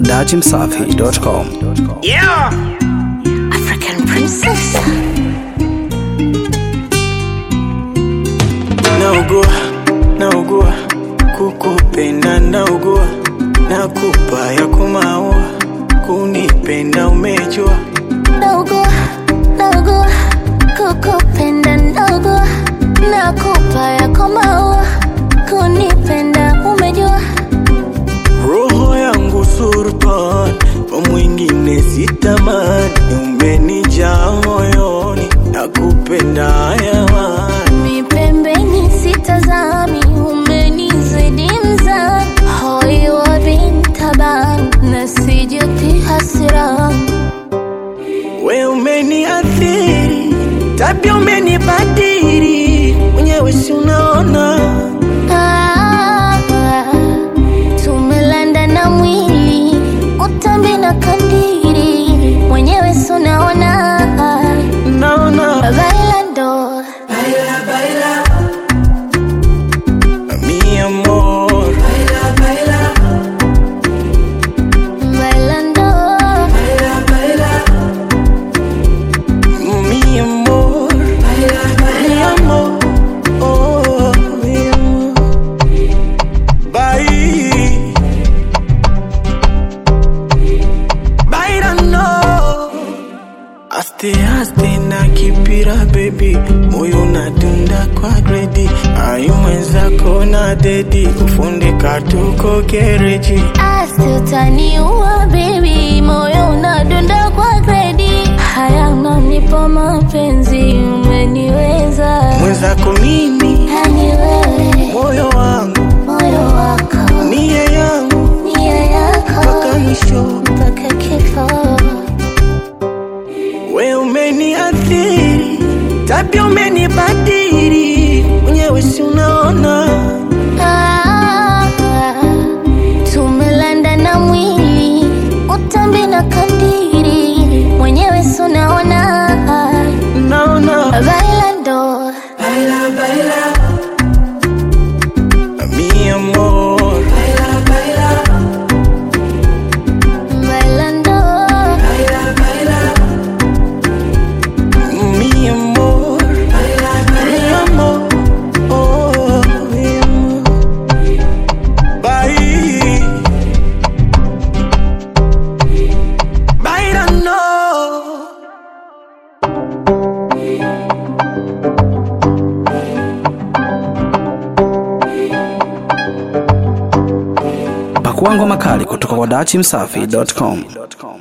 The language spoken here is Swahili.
dachimsafi.com. Yeah. African princess. Naugua, naugua, kukupenda naugua, nakupa ya kumaua, kunipenda umejua, Naugua, naugua, kukupenda naugua, nakupa yako maua, kunipenda umejua. roho yangu surtan, kwa mwingine sitamani, umenijaa moyoni, nakupenda hayawani, Mi pembeni sitazami, umenizidi mzani, hoi wa bintaban, nasijuti hasirani. we umeniathiri, tabia umenibadili, mwenyewe si unaona Ah, tumelanda na mwili utambi na kandiri mwenyewe sunaona naona bailando mi amor bailando mi amor mi amor oh mi amor bye bailando aste aste na kipira baby moyo nadunda kwa gredi ayu mwenzako na dedi kufundika tuko gereji asi utaniua bebi moyo unadunda kwa gredi haya unanipa mapenzi umeniweza mwenzako mimi yani wewe moyo wangu moyo wako nia yangu nia yako mpaka mwisho mpaka kifo we umeniathiri tabia umenibadili mwenyewe si unaona Ah, tumelanda na mwili utambi na kandiri mwenyewe sunaona naona bailando mi amor bailando mi amor mi amor oh mi amor bye bailando Pakua ngoma kali kutoka kwa dachimsafi.com.